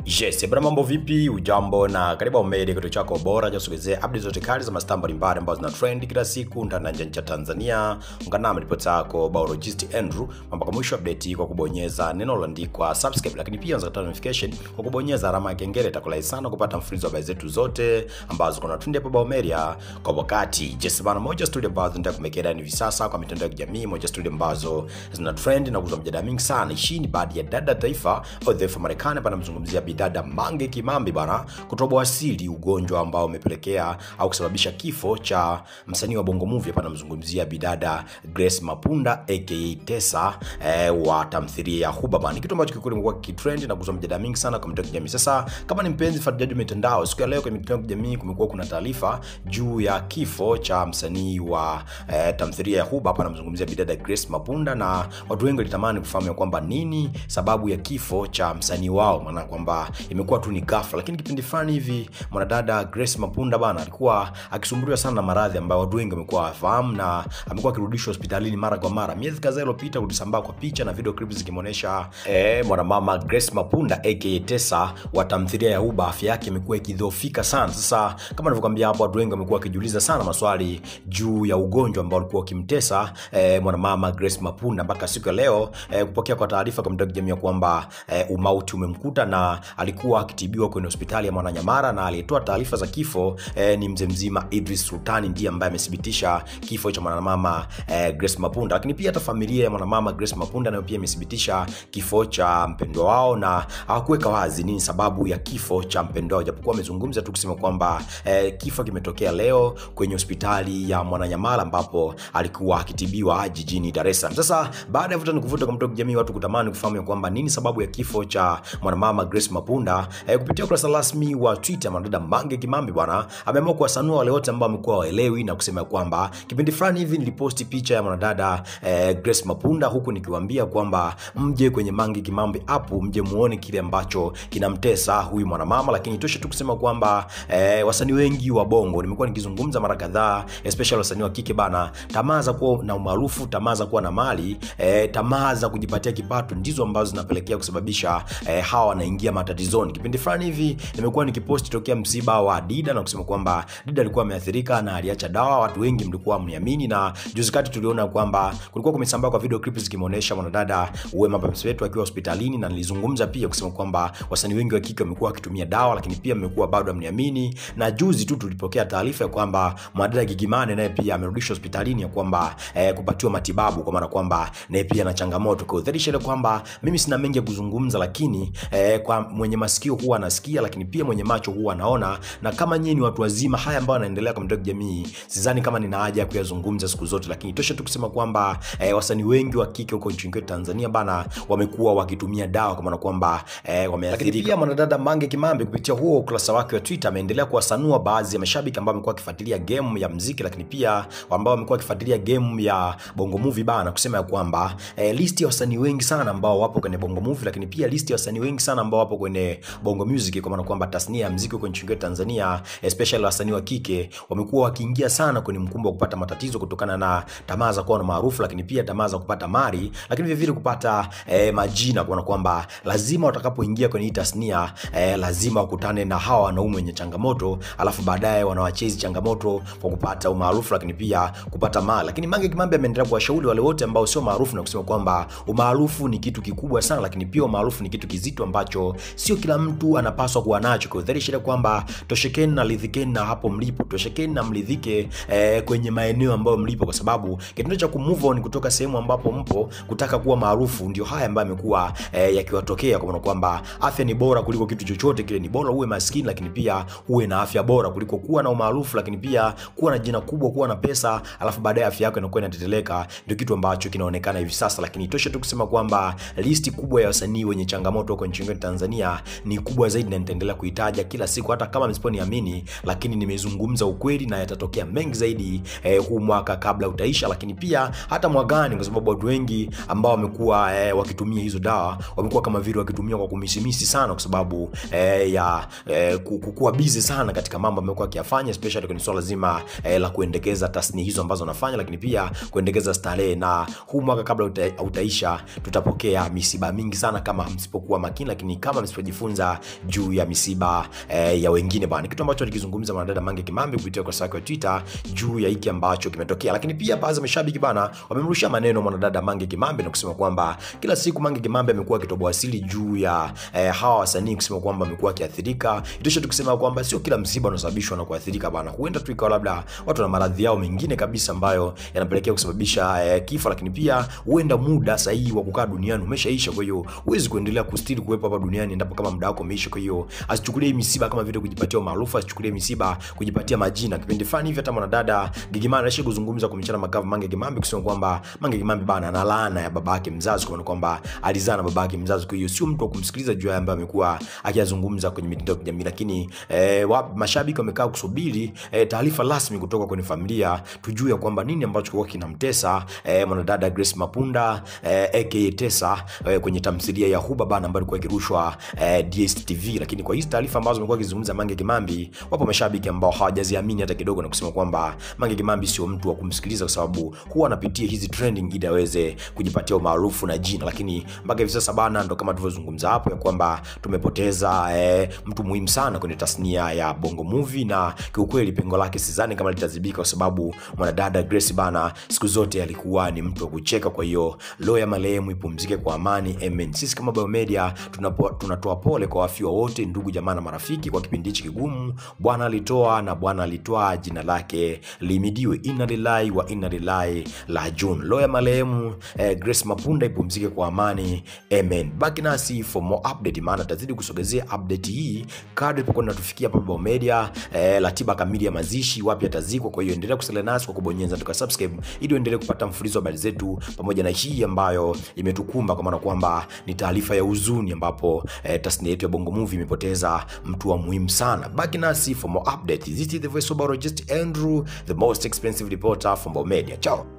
Yes, bwana mambo vipi? Ujambo na karibu Omedi, kituo chako bora cha kusogezea updates zote kali za mastaa mbalimbali ambazo zina trend kila siku ndani na nje ya nchi ya Tanzania. Ungana nami ripota yako biologist Andrew mpaka mwisho update kwa kubonyeza neno lililoandikwa subscribe, lakini pia unaweza kupata notification kwa kubonyeza alama ya kengele. Itakulai sana kupata mfululizo wa habari zetu zote ambazo kuna trend hapa Baomedia kwa wakati. Yes, bwana moja studio ambazo zinataka kumekea hivi sasa kwa mitandao ya kijamii, moja studio ambazo zina trend na kuzua mjadala mingi sana. Hii ni baadhi ya dada taifa au taifa Marekani hapa namzungumzia bidada Mange Kimambi bana kutoboa asili ugonjwa ambao umepelekea au kusababisha kifo cha msanii wa Bongo Movie hapa namzungumzia bidada Grace Mapunda aka Tesa eh, wa tamthilia ya Huba bana, kitu ambacho kikweli kimekuwa kitrend na kuzua mjadala mingi sana kwa mitandao ya kijamii. Sasa kama ni mpenzi fuatiliaji wa mitandao, siku ya leo kwenye mitandao ya kijamii kumekuwa kuna taarifa juu ya kifo cha msanii wa eh, tamthilia ya Huba hapa namzungumzia bidada Grace Mapunda, na watu wengi walitamani kufahamu ya kwamba nini sababu ya kifo cha msanii wao, maana kwamba imekuwa tu ni ghafla, lakini kipindi fulani hivi mwanadada Grace Mapunda bana alikuwa akisumbuliwa sana na maradhi ambayo watu wengi wamekuwa wafahamu, na amekuwa akirudishwa hospitalini mara kwa mara. Miezi kadhaa iliyopita kulisambaa kwa picha na video clips zikimwonyesha eh, mwanamama Grace Mapunda aka Tesa wa tamthilia ya Uba, afya yake imekuwa ikidhoofika sana. Sasa kama nilivyokuambia hapo, watu wengi wamekuwa wakijiuliza sana maswali juu ya ugonjwa ambao ulikuwa ukimtesa eh, mwanamama Grace Mapunda mpaka siku ya leo eh, kupokea kwa taarifa kwa mtandao wa kijamii ya kwamba eh, umauti umemkuta na alikuwa akitibiwa kwenye hospitali ya Mwananyamara, na aliyetoa taarifa za kifo eh, ni mzee mzima Idris Sultani, ndiye ambaye amethibitisha kifo cha mwanamama eh, Grace Mapunda. Lakini pia hata familia ya mwanamama Grace Mapunda nayo pia imethibitisha kifo cha mpendwa wao, na hawakuweka wazi nini sababu ya kifo cha mpendwa wao, japokuwa wamezungumza tu kusema kwamba eh, kifo kimetokea leo kwenye hospitali ya Mwananyamala ambapo alikuwa akitibiwa jijini Dar es Salaam. Sasa baada ya vuta ni kuvuta kwa mtandao wa kijamii, watu kutamani kufahamu ya kwamba nini sababu ya kifo cha mwanamama Grace Mapunda eh, kupitia ukurasa rasmi wa Twitter, mwanadada Mange Kimambi bwana ameamua kuwasanua wale wote ambao wamekuwa waelewi na kusema kwamba kipindi fulani hivi niliposti picha ya mwanadada eh, Grace Mapunda, huku nikiwaambia kwamba mje kwenye Mange Kimambi app mje muone kile ambacho kinamtesa huyu mwanamama. Lakini itoshe tu kusema kwamba eh, wasanii wengi wa Bongo nimekuwa nikizungumza mara kadhaa, especially wasanii wa kike bana, tamaa za kuwa na umaarufu, tamaa za kuwa na mali eh, tamaa za kujipatia kipato ndizo ambazo zinapelekea kusababisha eh, hawa wanaingia matatizoni. Kipindi fulani hivi nimekuwa nikiposti tokea msiba wa Dida na kusema kwamba Dida alikuwa ameathirika na aliacha dawa. Watu wengi mlikuwa mniamini, na juzi kati tuliona kwamba kulikuwa kumesambaa kwa video clips zikimuonesha mwanadada Wema Sepetu akiwa hospitalini, na nilizungumza pia kusema kwamba wasanii wengi wa kike wamekuwa wakitumia dawa, lakini pia mmekuwa bado amniamini. Na juzi tu tulipokea taarifa ya kwamba mwanadada Gigimane naye pia amerudishwa hospitalini ya kwamba eh, kupatiwa matibabu, kwa maana kwamba naye pia na changamoto, kwa udhirisha ile kwamba mimi sina mengi ya kuzungumza, lakini eh, kwa mwenye masikio huwa anasikia, lakini pia mwenye macho huwa anaona. Na kama nyinyi ni watu wazima, haya ambayo yanaendelea kwa mtandao wa kijamii, sidhani kama nina haja ya kuyazungumza siku zote, lakini tosha tu kusema kwamba eh, wasanii wengi wa kike huko nchini kwetu Tanzania bana wamekuwa wakitumia dawa kwa maana kwamba eh, wameathirika. Lakini pia mwanadada Mange Kimambi kupitia huo ukurasa wake wa Twitter ameendelea kuwasanua baadhi ya mashabiki ambao wamekuwa wakifuatilia game ya muziki, lakini pia ambao wamekuwa wakifuatilia game ya Bongo Movie bana, kusema ya kwamba eh, listi ya wasanii wengi sana ambao wapo kwenye Bongo Movie, lakini pia listi ya wasanii wengi sana ambao wapo kwenye Bongo Music, kwa maana kwamba tasnia ya muziki huko nchini kwetu Tanzania, especially wasanii wa kike wamekuwa wakiingia sana kwenye mkumbo wa kupata matatizo kutokana na tamaa za kuwa na maarufu, lakini pia tamaa za kupata mali, lakini vile vile kupata eh, majina, kwa maana kwamba lazima watakapoingia kwenye hii tasnia eh, lazima wakutane na hawa wanaume wenye changamoto, alafu baadaye wanawachezi changamoto kwa kupata umaarufu, lakini pia kupata mali. Lakini Mange Kimambi ameendelea kuwashauri wale wote ambao sio maarufu na kusema kwamba umaarufu ni kitu kikubwa sana, lakini pia umaarufu ni kitu kizito ambacho sio kila mtu anapaswa kuwa nacho. Kwa dhahiri shida kwamba toshekeni na lidhikeni na hapo mlipo, toshekeni na mlidhike eh, kwenye maeneo ambayo mlipo, kwa sababu kitendo cha kumove on kutoka sehemu ambapo mpo kutaka kuwa maarufu ndio haya ambayo yamekuwa eh, yakiwatokea, kwa maana kwamba afya ni bora kuliko kitu chochote kile. Ni bora uwe maskini, lakini pia uwe na afya bora kuliko kuwa na umaarufu, lakini pia kuwa na jina kubwa, kuwa na pesa, alafu baadaye afya yako inakuwa inateteleka. Ndio kitu ambacho kinaonekana hivi sasa, lakini tosha tu kusema kwamba listi kubwa ya wasanii wenye changamoto huko nchini kwetu Tanzania ni kubwa zaidi, na nitaendelea kuitaja kila siku, hata kama msiponiamini, lakini nimezungumza ukweli na yatatokea mengi zaidi eh, huu mwaka kabla utaisha, lakini pia hata mwakani, kwa sababu watu wengi ambao wamekuwa eh, wakitumia hizo dawa wamekuwa kama vile wakitumia kwa kumisimisi sana, kwa sababu eh, ya eh, kukuwa busy sana katika mambo amekuwa akiyafanya, especially kwenye swala zima eh, la kuendekeza tasnia hizo ambazo wanafanya, lakini pia kuendekeza starehe. Na huu mwaka kabla uta, utaisha tutapokea misiba mingi sana kama msipokuwa makini, lakini kama msipo usipojifunza juu ya misiba eh, ya wengine bana kitu ambacho alikizungumza mwanadada mange kimambi kupitia ukurasa wake wa twitter juu ya hiki ambacho kimetokea lakini pia baadhi ya mashabiki bana wamemrushia maneno mwanadada mange kimambi na kusema kwamba kila siku mange kimambi amekuwa akitoboa asili juu ya eh, hawa wasanii kusema kwamba amekuwa akiathirika itosha tu kusema kwamba sio kila msiba unasababishwa na kuathirika bana huenda tu ikawa labda watu na maradhi yao mengine kabisa ambayo yanapelekea kusababisha eh, kifo lakini pia huenda muda sahihi wa kukaa duniani umeshaisha kwa hiyo huwezi kuendelea kustiri kuwepo hapa duniani endapo kama muda wako umeisha kwa hiyo asichukulie hii misiba kama vile kujipatia umaarufu asichukulie misiba kujipatia majina kipindi fulani hivi hata mwanadada gigimani anaishi kuzungumza kumchana makavu mange kimambi kusema kwamba mange kimambi bana ana laana ya baba yake mzazi kwa maana kwamba alizaa na baba yake mzazi kwa hiyo sio mtu wa kumsikiliza juu ya ambaye amekuwa akiyazungumza kwenye mitandao ya kijamii lakini eh, wa, mashabiki wamekaa kusubiri eh, taarifa rasmi kutoka kwenye familia tujue ya kwamba nini ambacho kilikuwa kinamtesa eh, mwanadada Grace Mapunda eh, aka Tesa eh, kwenye tamthilia ya Huba bana ambayo ilikuwa ikirushwa eh, DStv lakini kwa hizi taarifa ambazo amekuwa akizungumza Mange Kimambi wapo mashabiki ambao hawajaziamini hata kidogo na kusema kwamba Mange Kimambi sio mtu wa kumsikiliza kwa sababu huwa anapitia hizi trending ili aweze kujipatia umaarufu na jina lakini mpaka hivi sasa bana ndo kama tulivyozungumza hapo ya kwamba tumepoteza eh, mtu muhimu sana kwenye tasnia ya Bongo Movie na kiukweli pengo lake sidhani kama litazibika kwa sababu mwanadada Grace bana siku zote alikuwa ni mtu wa kucheka kwa hiyo roho ya marehemu ipumzike kwa amani amen sisi kama Biomedia tunapo, tunatoa pole kwa wafiwa wote ndugu jamaa na marafiki kwa kipindi hichi kigumu bwana alitoa na bwana alitoa jina lake limidiwe inna lillahi wa inna ilaihi rajiun roho ya marehemu eh, Grace Mapunda ipumzike kwa amani amen baki nasi for more update maana tutazidi kusogezea update hii kadri tupokuwa tunatufikia hapa Biomedia eh, ratiba kamili ya mazishi wapi atazikwa kwa hiyo endelea kusalia nasi kwa kubonyeza tuka subscribe ili uendelee kupata mfululizo wa habari zetu pamoja na hii ambayo imetukumba kwa maana kwamba ni taarifa ya huzuni ambapo eh, tasnia yetu ya Bongo Movie imepoteza mtu wa muhimu sana baki nasi for more updates this is the voice of Just Andrew the most expensive reporter from Biomedia ciao